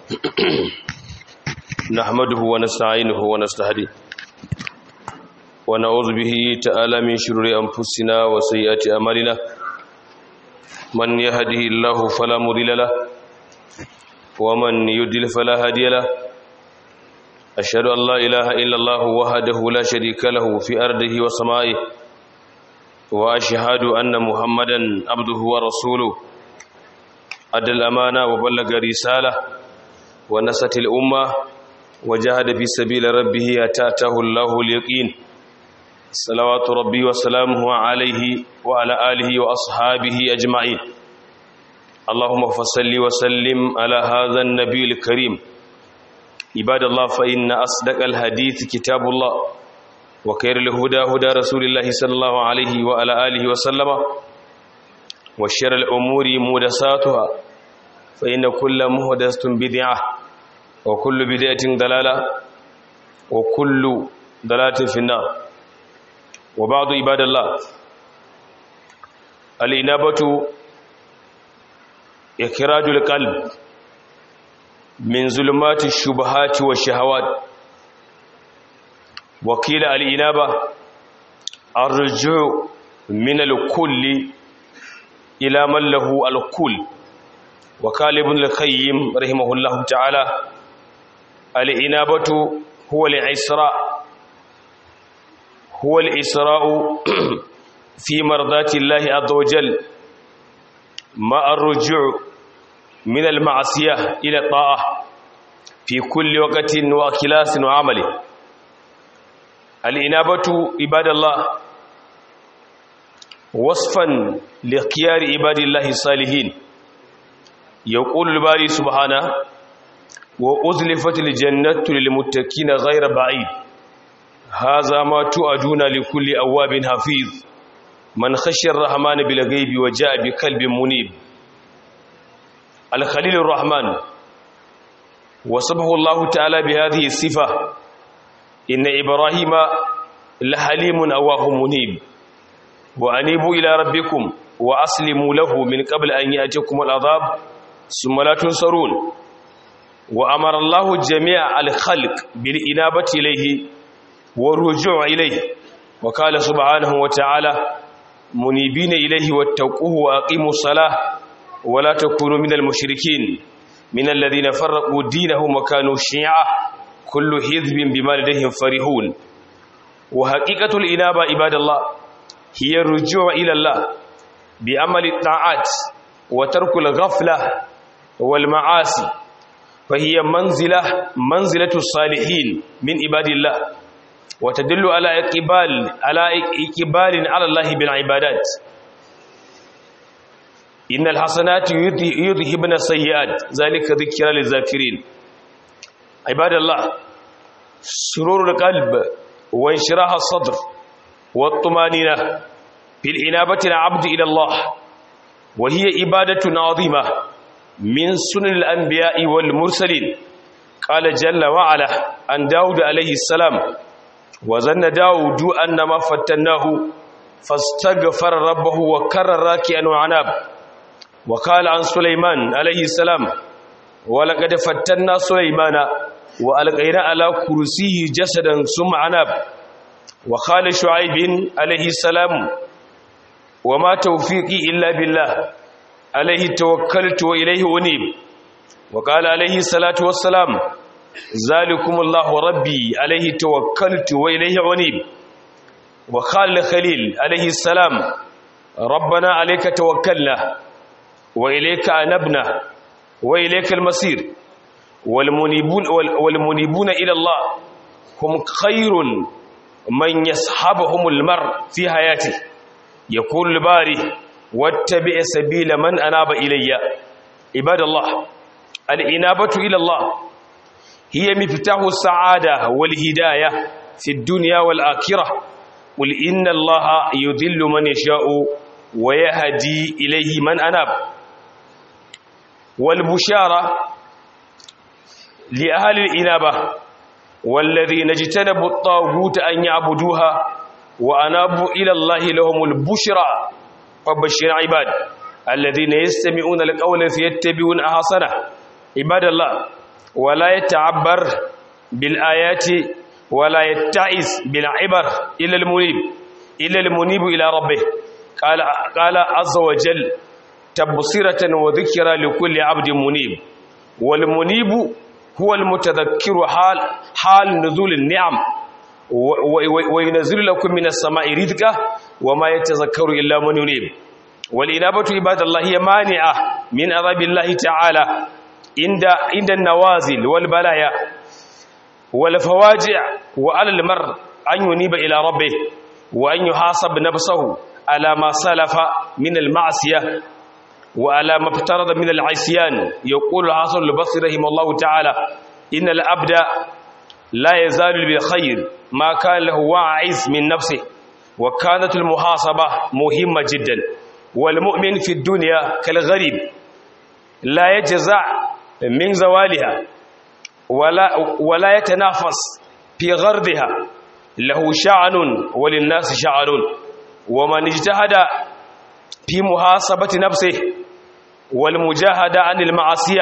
نحمده ونستعينه ونستهديه ونعوذ به تعالى من شرور أنفسنا وسيئات أعمالنا من يهده الله فلا مضل له ومن يضلل فلا هادي له أشهد أن لا إله إلا الله وحده لا شريك له في أرضه وسمائه وأشهد أن محمدا عبده ورسوله أدى الأمانة وبلغ رسالة ونست الأمة وجاهد في سبيل ربه أتاته الله اليقين صلوات ربي وسلامه عليه وعلى آله وأصحابه أجمعين اللهم فصل وسلم على هذا النبي الكريم عباد الله فإن أصدق الحديث كتاب الله وخير الهدى هدى رسول الله صلى الله عليه وعلى آله وسلم وشر الأمور مهدساتها فإن كل مهدسة بدعة وكل بدعة ضلالة وكل ضلالة في النار وبعض عباد الله الإنابة إخراج القلب من ظلمات الشبهات والشهوات وقيل الإنابة الرجوع من الكل إلى من له الكل وقال ابن القيم رحمه الله تعالى الإنابة هو الإسراء هو الإسراء في مرضات الله عز وجل مع الرجوع من المعصية إلى الطاعة في كل وقت وكلاس وعمل الإنابة عباد الله وصفا لخيار عباد الله الصالحين يقول الباري سبحانه وأزلفت الجنة للمتقين غير بعيد هذا ما توعدون لكل أواب حفيظ من خشي الرحمن بالغيب وجاء بقلب منيب الخليل الرحمن وصفه الله تعالى بهذه الصفة إن إبراهيم لحليم أواه منيب وأنيبوا إلى ربكم وأسلموا له من قبل أن يأتيكم العذاب ثم لا تنصرون وأمر الله جميع الخلق بالإنابة إليه والرجوع إليه وقال سبحانه وتعالى منيبين إليه واتقوه وأقيموا الصلاة ولا تكونوا من المشركين من الذين فرقوا دينهم وكانوا شيعا كل حزب بما لديهم فرحون وحقيقة الإنابة عباد الله هي الرجوع إلى الله بعمل الطاعات وترك الغفلة والمعاصي فهي منزلة منزلة الصالحين من عباد الله وتدل على إقبال على إقبال على الله بالعبادات إن الحسنات يذهبن السيئات ذلك ذكرى للذاكرين عباد الله سرور القلب وانشراح الصدر والطمانينة في الإنابة العبد إلى الله وهي إبادة عظيمة من سنن الأنبياء والمرسلين قال جل وعلا عن داود عليه السلام وظن داود أن ما فتناه فاستغفر ربه وكرر راكئا وعناب وقال عن سليمان عليه السلام ولقد فتنا سليمان وألقينا على كرسيه جسدا ثم عناب وقال شعيب عليه السلام وما توفيقي إلا بالله عليه توكلت وإليه أنيب وقال عليه الصلاة والسلام ذلكم الله ربي عليه توكلت وإليه أنيب وقال الخليل عليه السلام ربنا عليك توكلنا وإليك أنبنا وإليك المصير والمنيبون, والمنيبون إلى الله هم خير من يصحبهم المر في حياته يقول الباري واتبع سبيل من أناب إلي عباد الله الإنابة إلى الله هي مفتاح السعادة والهداية في الدنيا والآخرة قل إن الله يذل من يشاء ويهدي إليه من أناب والبشارة لأهل الإنابة والذين اجتنبوا الطاغوت أن يعبدوها وأنابوا إلى الله لهم البشرى فبشر عباد الذين يستمعون القول فيتبعون أحسنه عباد الله ولا يتعبر بالآيات ولا يتعس بالعبر إلا المنيب إلا المنيب إلى ربه قال قال عز وجل تبصرة وذكرى لكل عبد منيب والمنيب هو المتذكر حال حال نزول النعم وينزل لكم من السماء رزقا وما يتذكر إلا من ينيب والإنابة عباد الله هي مانعة من عذاب الله تعالى عند عند النوازل والبلايا والفواجع وعلى المرء أن ينيب إلى ربه وأن يحاسب نفسه على ما سلف من المعصية وعلى ما افترض من العصيان يقول الحسن البصري رحمه الله تعالى إن الأبد لا يزال بالخير ما كان له واعز من نفسه وكانت المحاسبة مهمة جدا والمؤمن في الدنيا كالغريب لا يجزع من زوالها ولا, ولا يتنافس في غرضها له شعن وللناس شعن ومن اجتهد في محاسبة نفسه والمجاهدة عن المعصية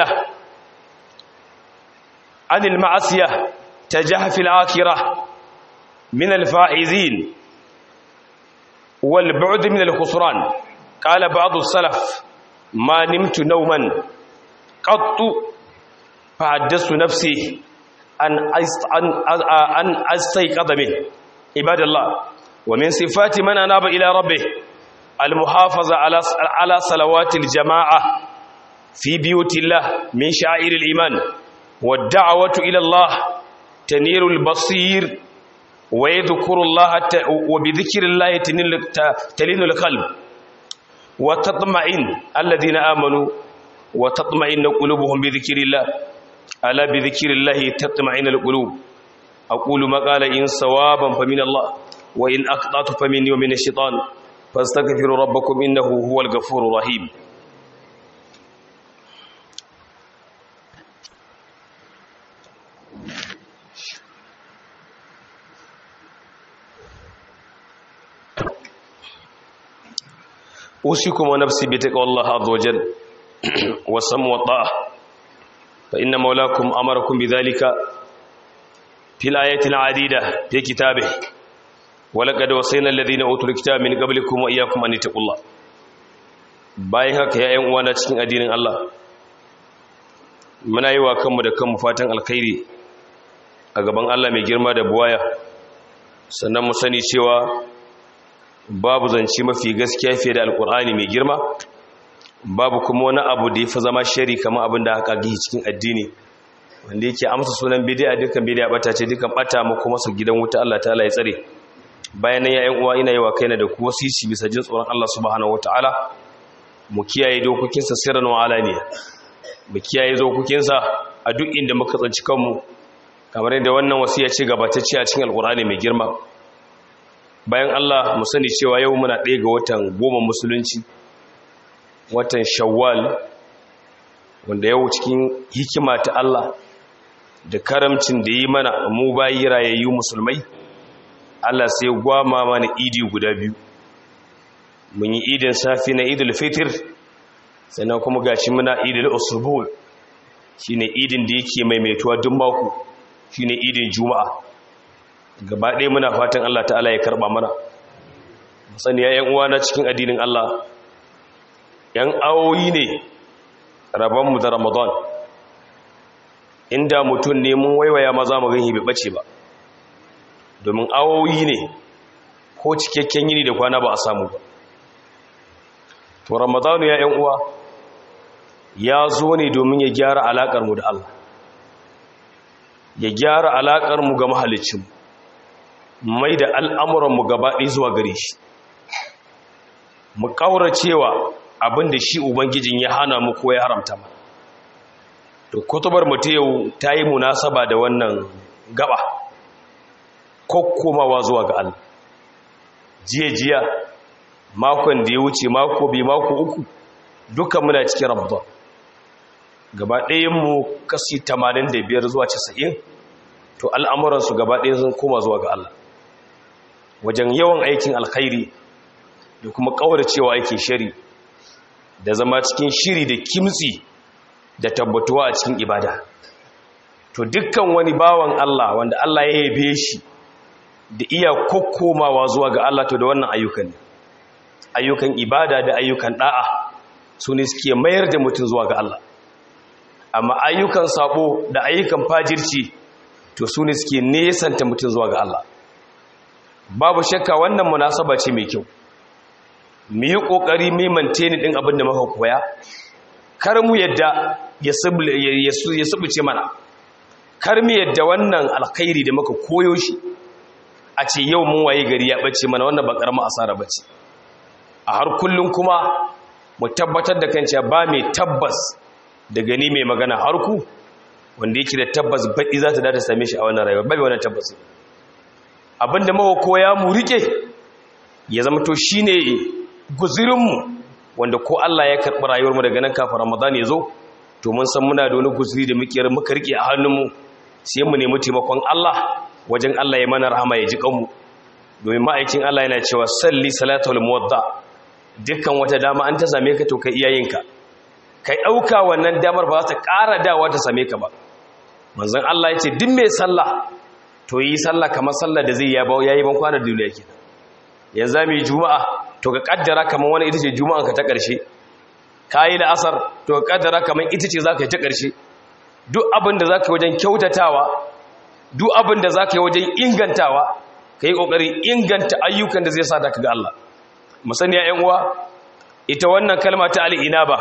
عن المعصية تجاه في الآخرة من الفائزين والبعد من الخسران قال بعض السلف ما نمت نوما قط فحدثت نفسي أن أن أستيقظ منه عباد الله ومن صفات من أناب إلى ربه المحافظة على على صلوات الجماعة في بيوت الله من شعائر الإيمان والدعوة إلى الله تنير البصير ويذكر الله وبذكر الله تلين القلب وتطمئن الذين آمنوا وتطمئن قلوبهم بذكر الله ألا بذكر الله تطمئن القلوب أقول ما قال إن صوابا فمن الله وإن أخطأت فمني ومن الشيطان فاستغفروا ربكم إنه هو الغفور الرحيم أوصيكم ونفسي بتقوى الله عز وجل والسمع والطاعة فإن مولاكم أمركم بذلك في الآيات العديدة في كتابه ولقد وصينا الذين أوتوا الكتاب من قبلكم وإياكم أن اتقوا الله bayan haka ya ‘yan uwana cikin addinin Allah muna yi wa kanmu da kanmu fatan alkhairi a gaban Allah mai girma da buwaya sannan mu sani cewa babu zance mafi gaskiya fiye da alkur'ani mai girma babu kuma wani abu da ya fi zama shari kamar abin da aka gihi cikin addini wanda yake amsa sunan bidiya dukkan bidiya bata ce dukkan bata mu kuma su gidan wuta Allah ta'ala ya tsare bayan nan yayin uwa ina yi wa kaina da ku wasici bisa jin tsoron Allah subhanahu wataala mu kiyaye dokokinsa sirran wa alaniya mu kiyaye dokokinsa a duk inda muka tsanci kanmu kamar yadda wannan wasiya ce gabatacce a cikin alkur'ani mai girma bayan Allah mu sani cewa yau muna ɗaya ga watan goma musulunci watan shawwal wanda yau cikin hikima ta Allah da karamcin da yi mana mu bayi rayayyu musulmai Allah sai gwama mana idi guda biyu mun yi idin safi na idul fitr sannan kuma gashi muna idul usbul shine idin da yake maimaituwa duk mako shine idin juma'a gaba ɗaya muna fatan Allah ta'ala ya karba mana sani ya yan uwa na cikin addinin Allah yan awoyi ne rabonmu da ramadan inda mutum ne mun waiwaya maza mu gani bai bace ba domin awoyi ne ko cikakken yini da kwana ba a samu ba to ramadan ya yan uwa ya zo ne domin ya gyara alakar mu da Allah ya gyara alakar mu ga mahalicin mai da al'amuran mu gaba ɗaya zuwa gare shi mu cewa abin da shi ubangijin ya hana mu ko ya haramta ma to kutubar mutu yau ta yi munasaba da wannan gaba kokkomawa zuwa ga Allah jiya-jiya makon da ya wuce mako bi mako uku duka muna cikin ramadan gaba ɗayanmu kasi 85 zuwa 90 to al'amuransu gaba ɗaya sun koma zuwa ga Allah wajen yawan aikin alkhairi da kuma cewa aikin shari da zama cikin shiri da kimtsi da tabbatuwa a cikin ibada to dukkan wani bawan Allah wanda Allah ya yabe shi da iya kokkomawa zuwa ga Allah to da wannan ayyukan ne ayyukan ibada da ayyukan da'a su ne suke mayar da mutum zuwa ga Allah amma ayyukan sabo da ayyukan fajirci to su ne suke nesanta mutum zuwa ga Allah babu shakka wannan munasaba ce mai kyau mu yi kokari mu maintain din abin da muka koya kar mu yadda ya subuce mana kar mu yadda wannan alkhairi da muka koyo shi a ce yau mun waye gari ya bace mana wannan ba karamin asara bace a har kullun kuma mu tabbatar da kanta ba mai tabbas da gani mai magana har ku wanda yake da tabbas baɗi za ta da ta same shi a wannan rayuwa bai wannan tabbas abinda muka koya mu rike ya zama to shine guzurinmu wanda ko Allah ya karɓi rayuwarmu daga nan kafin Ramadan ya zo to mun san muna da wani guzuri da muke muka rike a hannunmu sai mu nemi taimakon Allah wajen Allah ya mana rahama ya ji kanmu domin ma'aikin Allah yana cewa salli salatul muwadda dukkan wata dama an ta same ka to kai iyayenka kai dauka wannan damar ba za ta ƙara dawa ta same ka ba manzon Allah ya ce duk mai sallah to yi sallah kamar sallah da zai yaba yayi ban kwana duniya kenan yanzu mu yi juma'a to ka kaddara kamar wani ita ce juma'an ka ta ƙarshe kayi da asar to ka kaddara kamar ita ce zaka yi ta ƙarshe duk abin da zaka yi wajen kyautatawa duk abin da zaka yi wajen ingantawa kai kokarin inganta ayyukan da zai sa ka ga Allah musaniya ƴan uwa ita wannan kalma ta al-inaba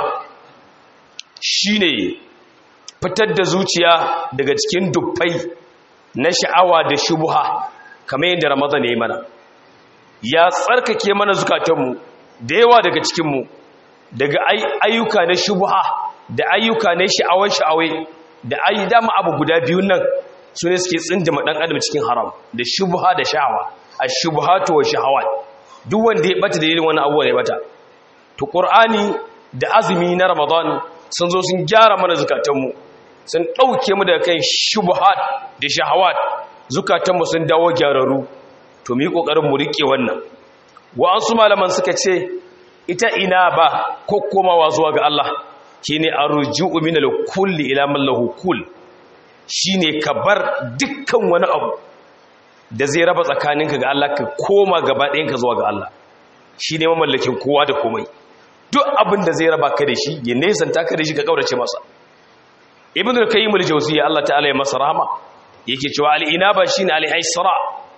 shine fitar da zuciya daga cikin dubbai na sha'awa da shubha kamar yadda Ramadan ya yi mana ya tsarkake mana zukatanmu da yawa daga cikinmu daga ayyuka na shubha da ayyuka na sha'awar sha'awai da ayi dama abu guda biyun nan su ne suke tsindima ɗan adam cikin haram da shubha da sha'awa a shubhatu wa sha'awa duk wanda ya bata da yin wani abuwa ya bata to qur'ani da azumi na ramadan sun zo sun gyara mana zukatanmu sun ɗauke mu daga kan shubhat da shahawat zukatanmu sun dawo gyararru to mu yi ƙoƙarin mu riƙe wannan wa'ansu malaman suka ce ita ina ba ko komawa zuwa ga Allah shine arju'u min al-kulli ila man lahu kull shine ka bar dukkan wani abu da zai raba tsakaninka ga Allah ka koma gaba ɗayanka zuwa ga Allah shine mamallakin kowa da komai duk abin da zai raba ka da shi ya nesanta ka da shi ka kaurace masa ibn al-qayyim al-jawziyya Allah ta'ala ya masa rahama yake cewa al-inaba shine al-isra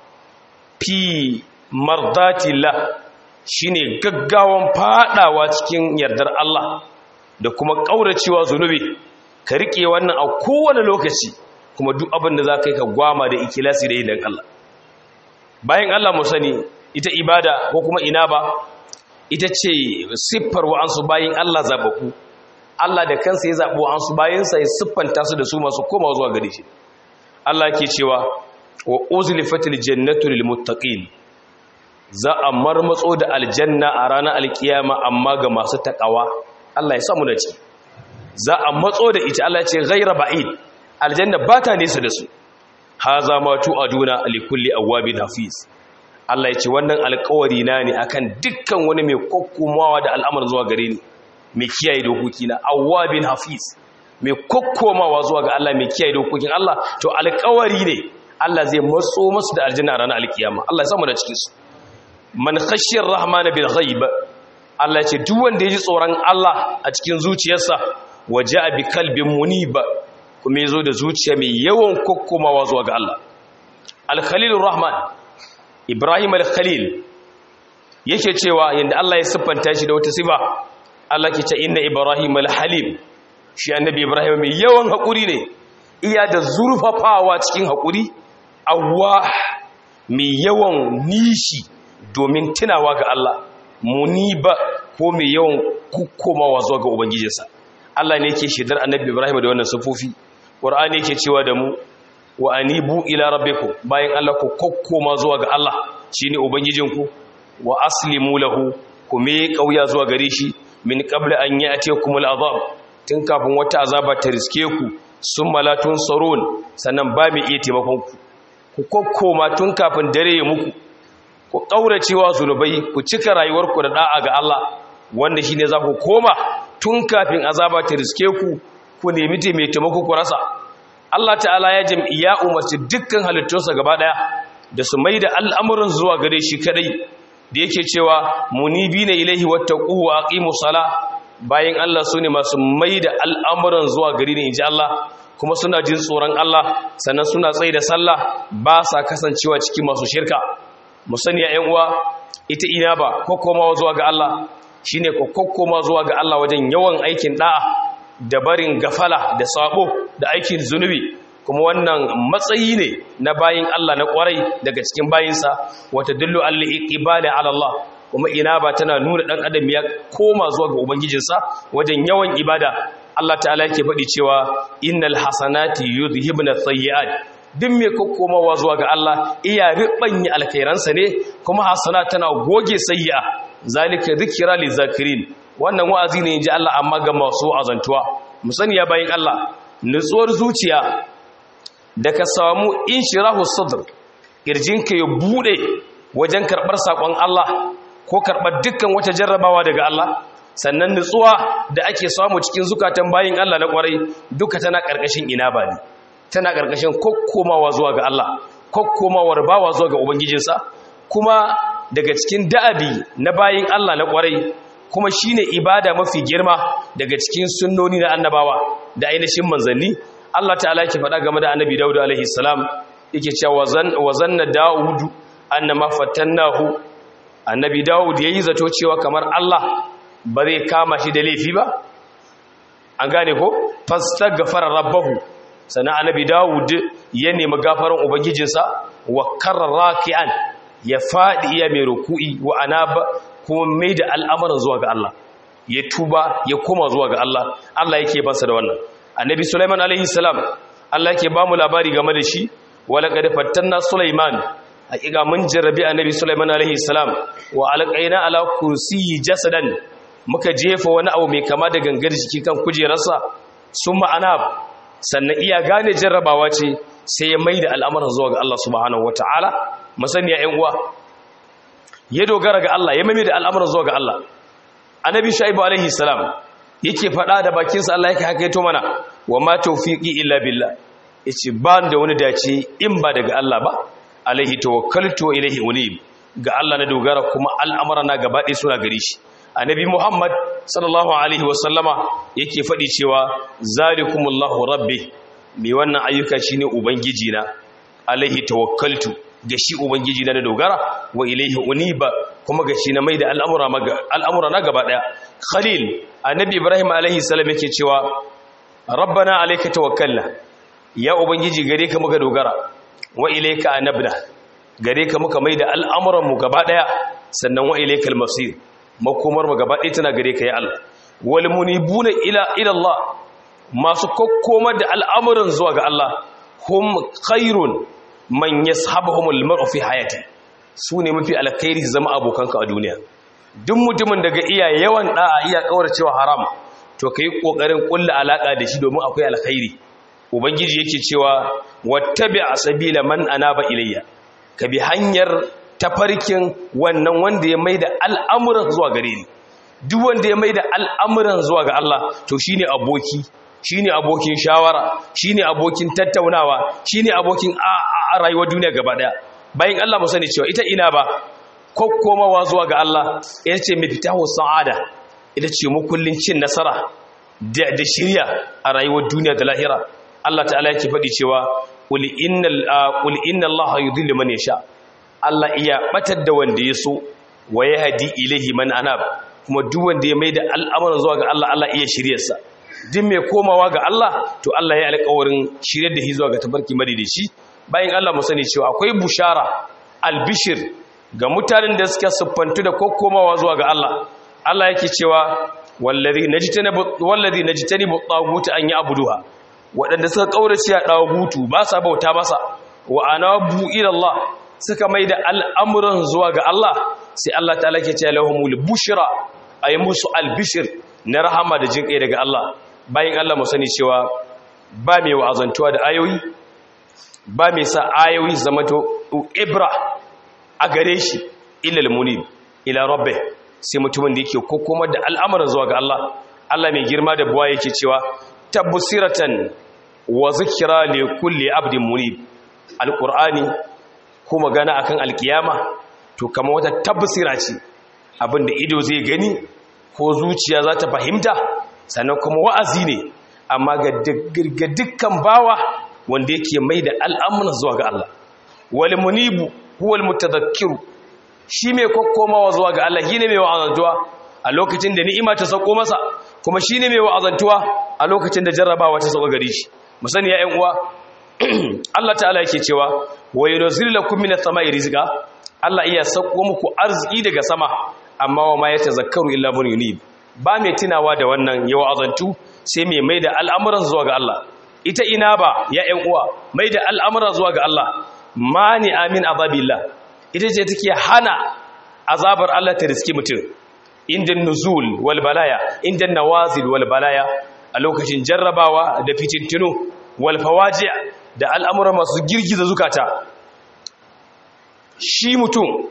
fi mardatillah shine gaggawan fadawa cikin yardar Allah da kuma kauracewa zunubi ka rike wannan a kowane lokaci kuma duk abin da zaka yi ka gwama da ikilasi da idan Allah bayan Allah mu sani ita ibada ko kuma inaba ita ce siffar wa'ansu bayan Allah zabaku Allah da kansa ya zaɓi wa'ansu bayansa ya siffanta su da su masu koma zuwa gare shi Allah ke cewa wa uzlifatil jannatu lil muttaqin za a marmatso da aljanna a ranar alkiyama amma ga masu takawa Allah ya samu da ci za a matso da ita Allah ce ghaira ba'id aljanna ba ta nesa da su haza ma tu'aduna li kulli awabin hafiz Allah ya ce wannan alƙawari na ne akan dukkan wani mai kokkomawa da al'amar zuwa gare ni mai kiyaye dokoki na awabin hafiz mai kokkomawa zuwa ga Allah mai kiyaye dokokin Allah to alƙawari ne Allah zai matso masu da aljanna a ranar alkiyama Allah ya samu da cikin su man khashiyar rahmana bil ghaib Allah ce duk wanda ya ji tsoron Allah a cikin zuciyarsa waja'a bi kalbin munib kuma yazo da zuciya mai yawan kokkomawa zuwa ga Allah al-khalilur rahman ibrahim al-khalil yake cewa yanda Allah ya siffanta shi da wata sifa Allah ke ce inna ibrahim al-halim shi annabi ibrahim mai yawan hakuri ne iya da zurfafawa cikin hakuri awwa mai yawan nishi domin tunawa ga Allah muniba ko mai yawan komawa zuwa ga ubangijinsa Allah ne yake shidar annabi Ibrahim da wannan sufofi Qur'ani yake cewa da mu wa anibu ila rabbikum bayan Allah ku kokkoma zuwa ga Allah shine ubangijinku wa aslimu lahu ku me kauya zuwa gare shi min qabla an ya'tiyakumul azab tun kafin wata azaba ta riske ku summa la tunsarun sannan ba mai iya taimakon ku ku kokkoma tun kafin dare ya muku ku ƙauracewa zunubai ku cika rayuwarku da da'a ga Allah wanda shine za ku koma tun kafin azaba ta riske ku ku nemi mai taimako ku rasa Allah ta'ala ya jam'iyya umarci dukkan halittunsa gaba daya da su mai da al'amuran zuwa gare shi kadai da yake cewa munibina ilaihi wattaquhu wa aqimus sala bayan Allah su ne masu mai da al'amuran zuwa gari ne inji Allah kuma suna jin tsoron Allah sannan suna tsaye da sallah ba sa kasancewa cikin masu shirka musani ya uwa ita ina ba kokkomawa zuwa ga Allah shine kokkoma zuwa ga Allah wajen yawan aikin da'a da barin gafala da sabo da aikin zunubi kuma wannan matsayi ne na bayin Allah na kwarai daga cikin bayinsa wata dillu al-iqbali ala Allah kuma ina ba tana nuna dan adam ya koma zuwa ga ubangijinsa wajen yawan ibada Allah ta'ala yake faɗi cewa innal hasanati yudhibna sayyi'at duk mai kokkomawa zuwa ga Allah iya ribanya alkhairansa ne kuma hasana tana goge sayyi'a zalika dhikra lizakirin wannan wa'azi ne inji Allah amma ga masu azantuwa mu sani ya bayin Allah nutsuwar zuciya da ka samu inshirahu sadr kirjinka ya bude wajen karbar sakon Allah ko karbar dukkan wata jarrabawa daga Allah sannan nutsuwa da ake samu cikin zukatan bayin Allah na kwarai duka tana karkashin inaba ne tana karkashin kokkomawa zuwa ga Allah kokkomawar bawa zuwa ga ubangijinsa kuma daga cikin da'abi na bayin Allah na kwarai kuma shine ibada mafi girma daga cikin sunnoni na annabawa da ainihin manzanni Allah ta'ala yake faɗa game da annabi Dawud alaihi salam yake cewa wa zanna Dawud annama fatannahu annabi Dawud yayi zato cewa kamar Allah ba zai kama shi da laifi ba an gane ko fastaghfara rabbahu sana annabi Dawud ya nemi gafaran ubangijinsa wa karra raki'an ya fadi ya mai ruku'i wa anaba kuma mai da al'amuran zuwa ga Allah ya tuba ya koma zuwa ga Allah Allah yake bansa da wannan annabi Sulaiman alaihi salam Allah yake ba mu labari game da shi wala qad fattanna Sulaiman hakika mun jarrabi annabi Sulaiman alaihi salam wa alqaina ala kursiyyi jasadan muka jefa wani abu mai kama da gangar jiki kan kujerarsa summa anab sannan iya gane jarrabawa ce sai ya maida al'amuran zuwa ga Allah subhanahu wataala masaniya ƴan uwa ya dogara ga Allah ya mame da al'amuran zuwa ga Allah annabi shaibu alaihi salam yake faɗa da bakinsa Allah yake hakaito mana wa ma tawfiqi illa billah yace ba da wani dace in ba daga Allah ba alaihi tawakkaltu wa ilaihi unib ga Allah na dogara kuma al'amara na gaba ɗaya suna gare shi annabi Muhammad sallallahu alaihi wa sallama yake faɗi cewa zalikumullahu rabbi mai wannan ayyuka shine ubangiji na alaihi tawakkaltu ga shi ubangiji na dogara wa ilaihi uniba kuma ga shi na mai da al'amura na gaba ɗaya khalil annabi ibrahim alaihi salam yake cewa rabbana alaika tawakkalna ya ubangiji gare ka muka dogara wa ilaika anabna gare ka muka mai da al'amuran mu gaba ɗaya sannan wa ilaikal masir makomar mu gaba ɗaya tana gare ka ya Allah wal munibuna ila ila Allah masu kokkomar da al'amuran zuwa ga Allah hum khairun man yashabuhumul mar'u fi hayati su ne mafi alkhairi su zama abokanka a duniya duk mutumin daga iya yawan da'a iya cewa haram to kai kokarin kulla alaka da shi domin akwai alkhairi ubangiji yake cewa wattabi asabila man anaba ilayya ka bi hanyar tafarkin wannan wanda ya maida al'amuran zuwa gare ni duk wanda ya maida al'amuran zuwa ga Allah to shine aboki shine abokin shawara shine abokin tattaunawa shine abokin a rayuwar duniya gaba daya bayan Allah mu sani cewa ita ina ba kokkomawa zuwa ga Allah ita ce mafitahu sa'ada ita ce mukullin cin nasara da shirya a rayuwar duniya da lahira Allah ta'ala yake faɗi cewa qul innal qul inna Allah yudhillu man yasha Allah iya batar da wanda ya so wa yahdi ilayhi man anab kuma duk wanda ya maida al'amuran zuwa ga Allah Allah iya shiryarsa duk mai komawa ga Allah to Allah ya alƙawarin shiryar da shi zuwa ga tabarki madidici bayan Allah mu sani cewa akwai bushara albishir ga mutanen da suka siffantu da kokkomawa zuwa ga Allah Allah yake cewa wallazi najtanibu wallazi najtanibu tagutu an ya'buduha wadanda suka kaurace a dagutu ba sa bauta masa wa anabu ila Allah suka maida al'amuran zuwa ga Allah sai Allah ta'ala ke cewa lahumul bushra ay musu albishir na rahama da jinkai daga Allah bayan Allah mu sani cewa ba mai wa'azantuwa da ayoyi ba mai sa ayoyi zama to ibra a gare shi ilal munib ila rabbi sai mutumin da yake kokoma da al'amuran zuwa ga Allah Allah mai girma da buwa yake cewa tabbusiratan wa zikira li kulli abdin munib alqur'ani ko magana akan alkiyama to kamar wata tabbasira ce abinda ido zai gani ko zuciya za ta fahimta sannan kuma wa'azi ne amma ga dukkan bawa wanda yake mai da al'amuran zuwa ga Allah wal munibu huwal mutadhakkiru shi mai kokkomawa zuwa ga Allah shine mai wa'azantuwa a lokacin da ni'ima ta sauko masa kuma shine mai wa'azantuwa a lokacin da jarrabawa ta sauka gare shi mu sani ya ƴan uwa Allah ta'ala yake cewa wa yunzilu lakum minas sama'i rizqa Allah iya sauko muku arziki daga sama amma wa ma yatazakkaru illa man yunib ba mai tunawa da wannan yawa azantu sai mai mai da al'amuran zuwa ga Allah ita ina ba ya ƴan uwa mai da al'amuran zuwa ga Allah mani amin azabillah ita ce take hana azabar Allah ta riski mutum inda nuzul wal balaya inda nawazil wal balaya a lokacin jarrabawa da fitintinu wal fawaji da al'amuran masu girgiza zukata shi mutum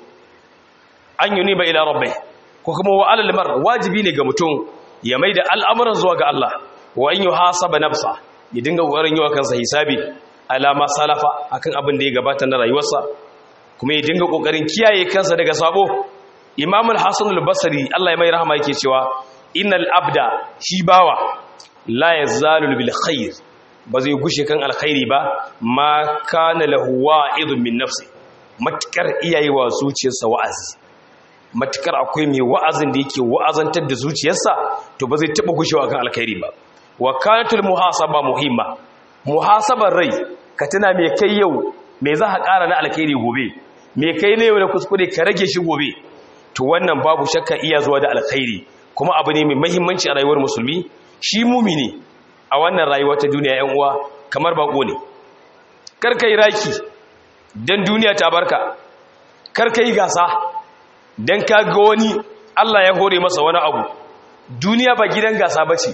an yuni ba ila rabbai ko kuma wa alal mar wajibi ne ga mutum ya maida al'amuran zuwa ga Allah wa in yuhasaba nafsa ya dinga kokarin yi wa kansa hisabi alama salafa akan abin da ya gabata na rayuwarsa kuma ya dinga kokarin kiyaye kansa daga sabo Imam al-Hasan al-Basri Allah ya mai rahama yake cewa innal abda shi bawa la yazalu bil khair ba zai gushe kan alkhairi ba ma kana lahu wa'idun min nafsi matkar iyaye wa zuciyarsa wa'azi matukar akwai mai wa'azin da yake wa'azantar da zuciyarsa to ba zai taba gushewa kan alkhairi ba wa kanatul muhasaba muhimma muhasabar rai ka tuna me kai yau me za ka ƙara na alkhairi gobe me kai ne yau da kuskure ka rage shi gobe to wannan babu shakka iya zuwa da alkhairi kuma abu ne mai muhimmanci a rayuwar musulmi shi mumini a wannan rayuwa ta duniya yan uwa kamar bako ne kar kai raki dan duniya ta barka kar kai gasa dan ka ga wani Allah ya hore masa wani abu duniya ba gidan gasa bace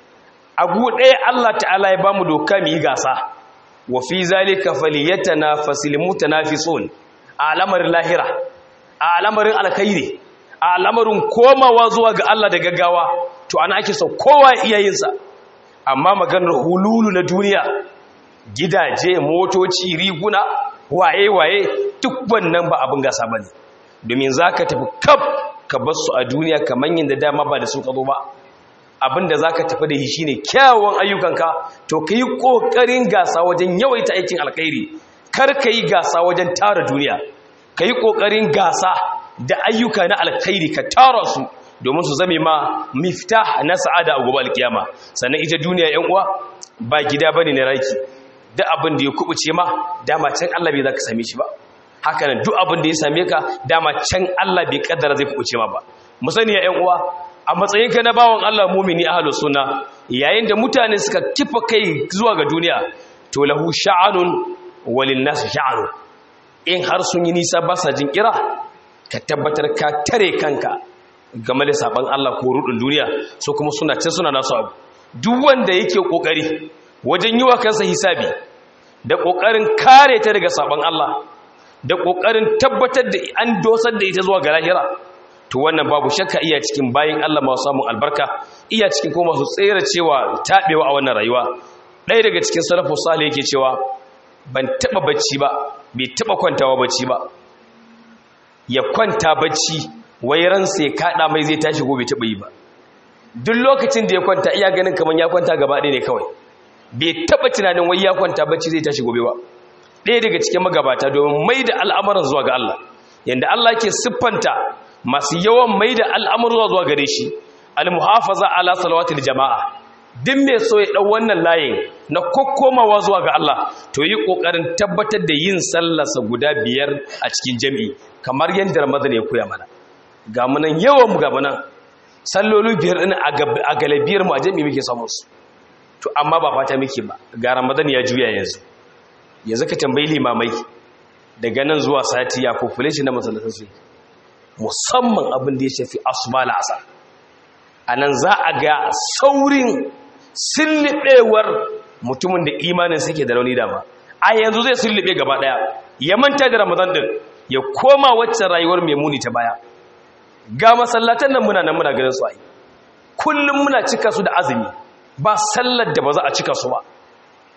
abu ɗaya Allah ta'ala ya bamu doka mu yi gasa wa fi zalika falyatanafasil mutanafisun a al'amarin lahira a al'amarin alkhairi a al'amarin komawa zuwa ga Allah da gaggawa to ana ake so kowa iyayensa amma maganar hululu na duniya gidaje motoci riguna waye waye duk wannan ba abin gasa bane domin zaka tafi kaf ka bar su a duniya kamar yadda dama ba da su ka zo ba abinda za ka tafi da shi shi ne kyawun ayyukanka to ka yi ƙoƙarin gasa wajen yawaita aikin alkhairi kar ka yi gasa wajen tara duniya ka yi ƙoƙarin gasa da ayyuka na alkhairi ka tara su domin su zame ma mifta na sa'ada a gobe alkiyama sannan ita duniya yan uwa ba gida bane na raki duk abin da ya kubuce ma dama can Allah bai za ka same shi ba haka nan duk abin da ya same ka dama can Allah bai kaddara zai kubuce ma ba mu sani ya yan uwa a matsayinka na bawan Allah mumini ahlus sunna yayin da mutane suka kifa kai zuwa ga duniya to lahu sha'anun walin nas sha'anun in har sun yi nisa ba sa jin kira ka tabbatar ka tare kanka game da saban Allah ko rudin duniya so kuma suna ce suna nasu abu duk wanda yake kokari wajen yi wa kansa hisabi da kokarin kare ta daga saban Allah da kokarin tabbatar da an dosar da ita zuwa ga lahira to wannan babu shakka iya cikin bayin Allah masu samun albarka iya cikin kuma masu tsere cewa taɓewa a wannan rayuwa ɗaya daga cikin salafu salih yake cewa ban taɓa bacci ba bai taɓa kwantawa bacci ba ya kwanta bacci wai ransa ya kaɗa mai zai tashi gobe taɓa yi ba duk lokacin da ya kwanta iya ganin kamar ya kwanta gaba ɗaya ne kawai bai taɓa tunanin wai ya kwanta bacci zai tashi gobe ba ɗaya daga cikin magabata domin mai da al'amuran zuwa ga Allah yanda Allah ke siffanta masu yawan mai da al'amurwa zuwa gare shi al-muhafaza ala salawatul jama'a din mai so ya ɗau wannan layin na kokkomawa zuwa ga Allah to yi ƙoƙarin tabbatar da yin sallarsa guda biyar a cikin jami'i kamar yadda ramadan ya koya mana ga munan yawan mu ga munan sallolu biyar ɗin a galibiyar mu a jami'i muke samun su to amma ba fata muke ba ga ramadan ya juya yanzu yanzu ka tambayi limamai daga nan zuwa sati ya population na masallatan su musamman abin da ya shafi asuba la'asar a nan za a ga saurin sillibewar mutumin da imanin suke da rauni dama a yanzu zai sillibe gaba daya ya manta da ramadan din ya koma wacce rayuwar mai muni ta baya ga masallatan nan muna nan muna ganin su ai kullum muna cika su da azumi ba sallar da ba za a cika su ba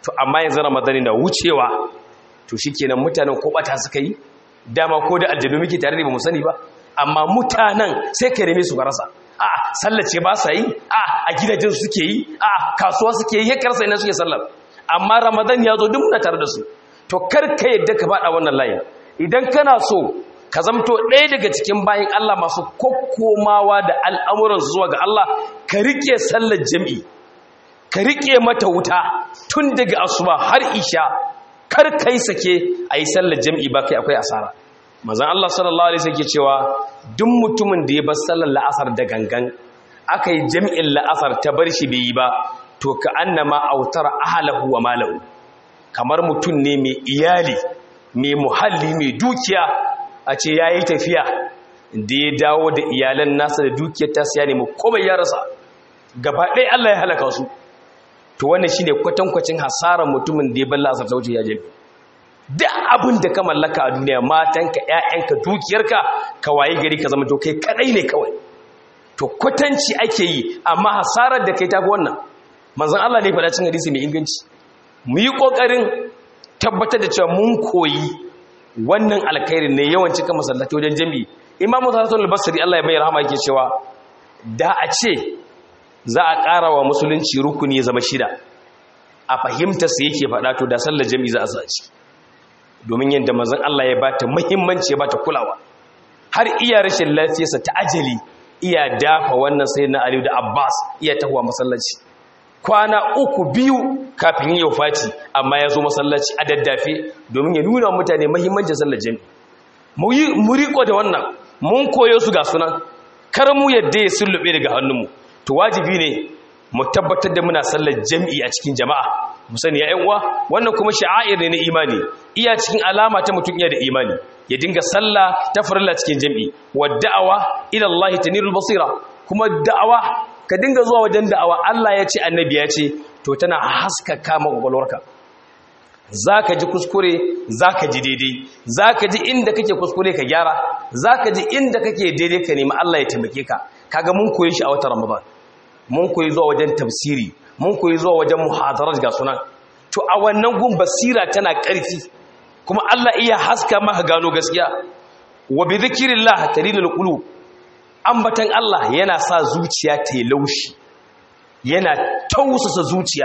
to amma yanzu ramadani na wucewa to shikenan mutanen ko bata suka yi dama ko da aljabi muke tare da ba mu sani ba amma mutanen sai ka neme su rasa a sallace ba sa yi a a gidajen suke yi a kasuwa suke yi yakar sai na suke sallar amma ramadan ya zo duk muna tare da su to kar ka yadda ka faɗa wannan layin idan kana so ka zamto ɗaya daga cikin bayan Allah masu kokkomawa da al'amuransu zuwa ga Allah ka riƙe sallar jam'i ka riƙe mata wuta tun daga asuba har isha kar kai sake a yi sallar jam'i ba kai akwai asara mazan Allah sallallahu Alaihi wasallam ke cewa duk mutumin da ya bar sallar la'asar da gangan aka yi jam'in la'asar ta bar shi bai yi ba to ka annama autar ahalahu wa malahu kamar mutum ne mai iyali mai muhalli mai dukiya a ce ya yi tafiya da ya dawo da iyalan nasa da dukiyar ta siya ne mu komai ya rasa gaba ɗaya Allah ya halaka su to wannan shi ne kwatankwacin hasarar mutumin da ya balla asar ta wuce ya jami duk abin da ka mallaka a duniya matanka ‘ya'yanka dukiyarka ka waye gari ka zama to kai kaɗai ne kawai to kwatanci ake yi amma hasarar da kai ta wannan manzan Allah ne faɗa cin hadisi mai inganci mu yi ƙoƙarin tabbatar da cewa mun koyi wannan alkhairi ne yawan cika masallaci wajen jami'i imamu hassan al-basri Allah ya mai rahama yake cewa da a ce za a ƙara wa musulunci rukuni ya zama shida a fahimta su yake faɗa to da sallar jami'i za a sa ciki domin yadda mazan Allah ya bata muhimmanci ya bata kulawa har iya rashin lafiyarsa ta ajali iya dafa wannan sai na Aliyu da Abbas iya tahuwa masallaci kwana uku biyu kafin yin yaufaci amma ya zo masallaci a daddafe domin ya nuna mutane muhimmancin sallar jami'i mu riko da wannan mun koyo su ga sunan kar mu yadda ya sullube daga hannunmu to wajibi ne mu tabbatar da muna sallar jami'i a cikin jama'a mu sani ya uwa wannan kuma sha'air ne na imani iya cikin alama ta mutum iya da imani ya dinga sallah ta farilla cikin jami'i wa da'awa ila Allah tanirul basira kuma da'awa ka dinga zuwa wajen da'awa Allah ya ce annabi ya ce to tana haskaka maka gwalwarka zaka ji kuskure zaka ji daidai zaka ji inda kake kuskure ka gyara zaka ji inda kake daidai ka nemi Allah ya taimake ka kaga mun koyi shi a watan Ramadan mun koyi zuwa wajen tafsiri mun koyi zuwa wajen muhadarar ga sunan to a wannan gun basira tana ƙarfi kuma Allah iya haska maka gano gaskiya wa bi dhikrillah talinul qulub ambatan Allah yana sa zuciya ta yi laushi yana tausasa zuciya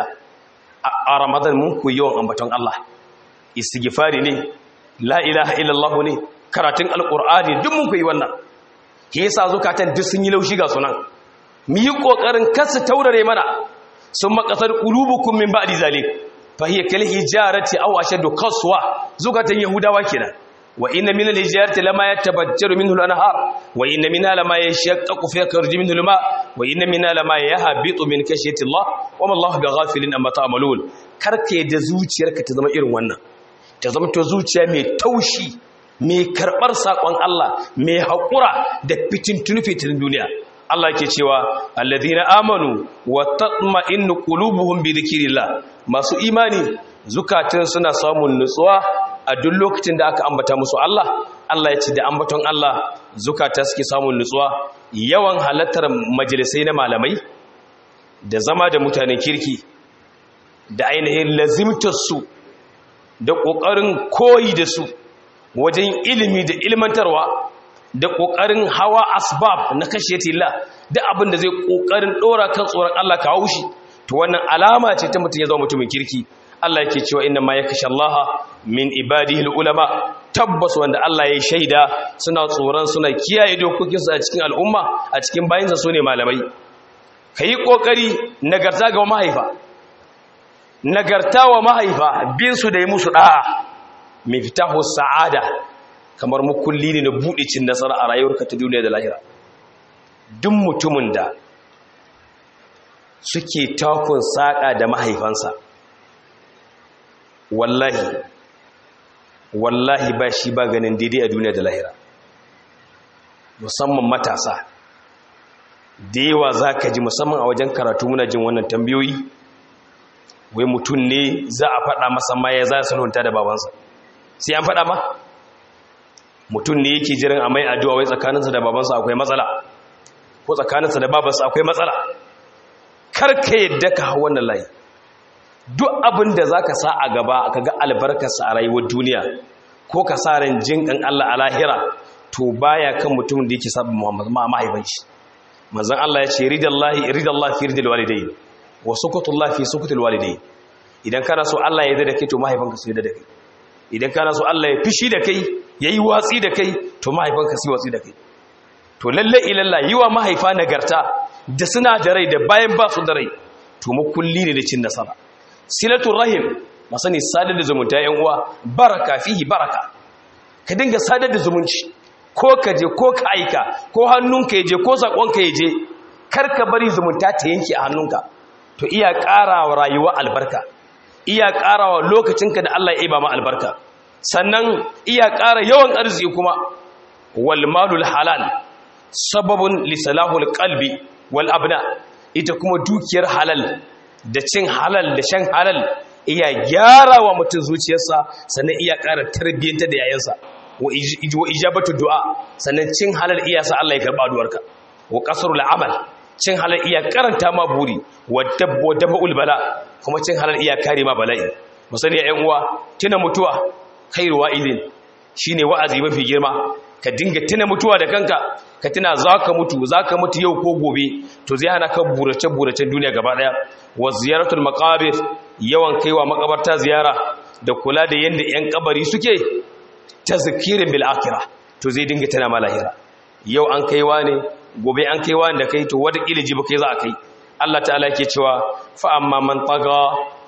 a Ramadan mun koyi yawan ambaton Allah istighfari ne la ilaha illallah ne karatun alqur'ani duk mun koyi wannan ke yasa zukatan duk sun yi laushi ga sunan mu yi kokarin kasa taurare mana sun makasar qulubukum min ba'di zalik fa hiya kal hijarati aw ashaddu qaswa zukatan yahudawa kenan wa inna min al hijarati lama yatabajjaru minhu al anhar wa inna minha lama yashaqqaqu fa yakhruju minhu al ma wa inna minha lama yahbitu min kashyati Allah wa ma Allah bighafilin amma ta'malun karke da zuciyarka ta zama irin wannan ta zama to zuciya mai taushi mai karbar sakon Allah mai hakura da fitintunu fitinin duniya Allah ke cewa alladhina amanu wa tatma'innu qulubuhum bi dhikrillah masu imani zukatun suna samun nutsuwa a duk lokacin da aka ambata musu Allah Allah ya ce da ambaton Allah zukata suke samun nutsuwa yawan halattar majalisai na malamai da zama da mutanen kirki da ainihin lazimtar su da kokarin koyi da su wajen ilimi da ilmantarwa da ƙoƙarin hawa asbab na kashe tilla da abin da zai ƙoƙarin ɗora kan tsoron Allah ka haushi to wannan alama ce ta mutum ya zama mutumin kirki Allah yake cewa inna ma yakasha Allah min ibadihi ulama tabbas wanda Allah ya shaida suna tsoron suna kiyaye dokokinsu a cikin al'umma a cikin bayinsa sune malamai kayi kokari nagarta ga mahaifa nagarta wa mahaifa bin su da yi musu da'a miftahu sa'ada kamar mukulli ne na buɗe cin nasara a rayuwarka ta duniya da lahira duk mutumin da suke takun saƙa da mahaifansa wallahi wallahi ba shi ba ganin daidai a duniya da lahira musamman matasa da yawa za ka ji musamman a wajen karatu muna jin wannan tambayoyi wai mutum ne za a faɗa masa ma ya za su da babansa sai an faɗa ma mutum ne yake jiran a mai addu'a wai tsakaninsa da babansa akwai matsala ko tsakaninsa da babansa akwai matsala karka yadda ka hau wannan layi duk abin da za ka sa a gaba ka ga albarkarsa a rayuwar duniya ko ka sa ran jin ƙan Allah a lahira to baya kan mutumin da yake sabon Muhammad ma mahaifanci manzon Allah ya ce ridallahi ridallahi fi ridal walidayn wa sukutullahi fi sukutul walidayn idan kana so Allah ya yarda da kai to mahaifanka su yarda da kai idan kana so Allah ya fishi da kai yayi watsi da kai to mahaifanka su watsi da kai to lalle ilalla yiwa mahaifa nagarta da suna da rai da bayan ba su da rai to makulli ne da cin nasara silatul rahim masani sadar da zumunta yan uwa baraka fihi baraka ka dinga sadar da zumunci ko ka je ko ka aika ko hannunka je ko sakonka je kar ka bari zumunta ta yanke a hannunka to iya ƙara wa rayuwa albarka iya ƙara wa lokacinka da Allah ya iba ma albarka sannan iya ƙara yawan arziki kuma wal malul halal sababun li salahul qalbi wal abna ita kuma dukiyar halal da cin halal da shan halal iya gyara wa mutum zuciyarsa sannan iya ƙara tarbiyyanta da yayansa wa ijabatu du'a sannan cin halal iya sa Allah ya karba addu'arka wa qasrul amal cin halal iya karanta ma buri wa dabbu dabul bala kuma cin halal iya kare ma bala'i musani ƴan uwa tuna mutuwa khairu wa'idin shine wa'azi mafi girma ka dinga tuna mutuwa da kanka ka tuna zaka mutu zaka mutu yau ko gobe to zai hana ka burace buracen duniya gaba daya wa ziyaratul maqabir yawan kaiwa makabarta ziyara da kula da yanda ƴan kabari suke tazkirin bil akhirah to zai dinga tana malahira yau an kaiwa ne gobe an kaiwa da kai to wata kila jiba kai za a kai Allah ta'ala yake cewa fa amma man taga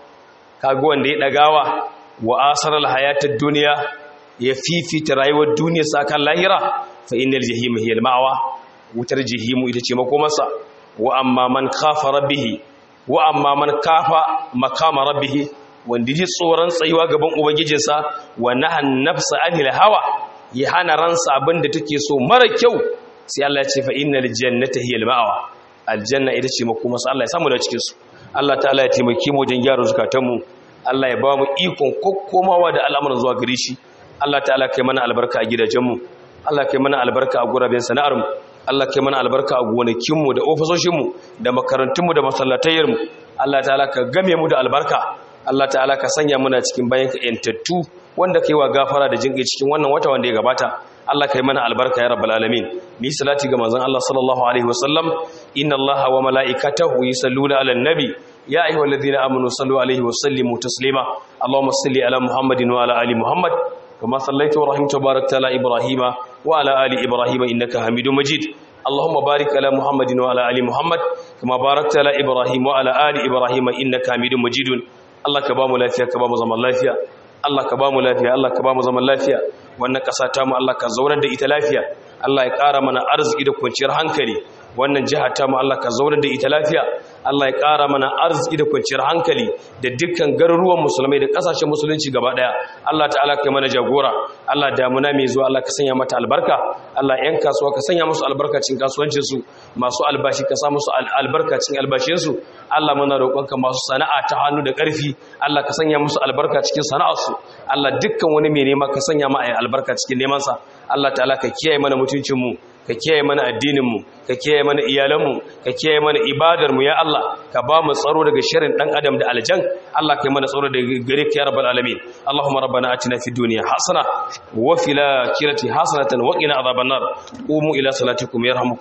kaga wanda ya dagawa wa asaral hayatad dunya ya fifita rayuwar duniya sakan lahira fa innal jahima hiya al-ma'wa wutar jahimu ita ce makomarsa wa amma man khafa rabbih wa amma man kafa makama rabbih wanda ji tsoron tsayuwa gaban ubangijinsa wa nahan nafsa anil hawa ya hana ransa abinda take so mara kyau sai Allah ya ce fa innal jannata hiya al-ma'wa aljanna ita ce makomarsa Allah ya samu da cikin su Allah ta'ala ya taimake mu wajen gyara zukatanmu Allah ya ba mu ikon kokkomawa da al'amuran zuwa gare shi Allah ta'ala kai mana albarka a gidajenmu Allah kai mana albarka a guraben sana'armu Allah kai mana albarka a gonakinmu da ofisoshinmu da makarantunmu da masallatayyarmu Allah ta'ala ka game mu da albarka Allah ta'ala ka sanya muna cikin bayan ka yantattu wanda kai wa gafara da jinƙi cikin wannan wata wanda ya gabata Allah kai mana albarka ya rabbal alamin mi salati ga manzon Allah sallallahu alaihi wasallam inna Allaha wa malaikatahu yusalluna 'alan nabi يا أيها الذين آمنوا صلوا عليه وسلموا تسليما اللهم صل على محمد وعلى آل محمد كما صليت ورحمت وباركت على إبراهيم وعلى آل إبراهيم إنك حميد مجيد اللهم بارك على محمد وعلى آل محمد كما باركت على إبراهيم وعلى آل إبراهيم إنك حميد مجيد الله كبام لافيا كبام زمان لافيا Allah ka bamu lafiya Allah ka bamu zaman lafiya wannan ƙasa ta mu Allah ka zaunar da ita lafiya Allah ya ƙara mana arziki da kwanciyar hankali wannan jiha ta mu Allah ka zaunar da ita lafiya Allah ya ƙara mana arziki da kwanciyar hankali da dukkan garuruwan musulmai da ƙasashen musulunci gaba ɗaya Allah ta'ala kai mana jagora Allah damuna mai zuwa Allah ka sanya mata albarka Allah ƴan kasuwa ka sanya musu albarka cikin kasuwancin su masu albashi ka sa musu albarka cikin albashin su Allah muna roƙonka masu sana'a ta hannu da ƙarfi Allah ka sanya musu albarka cikin sana'arsu Allah dukkan wani mai nema ka sanya ma albarka cikin neman sa Allah ta'ala ka kiyaye mana mutuncin mu ka kiyaye mana addininmu ka kiyaye mana iyalanmu ka kiyaye mana ibadarmu ya Allah ka ba mu tsaro daga shirin dan adam da aljan Allah kai mana tsaro daga gare ka ya rabbal alamin Allahumma rabbana atina fid dunya hasana wa fil akhirati hasanatan wa qina adhaban nar qumu ila salatikum yarhamukum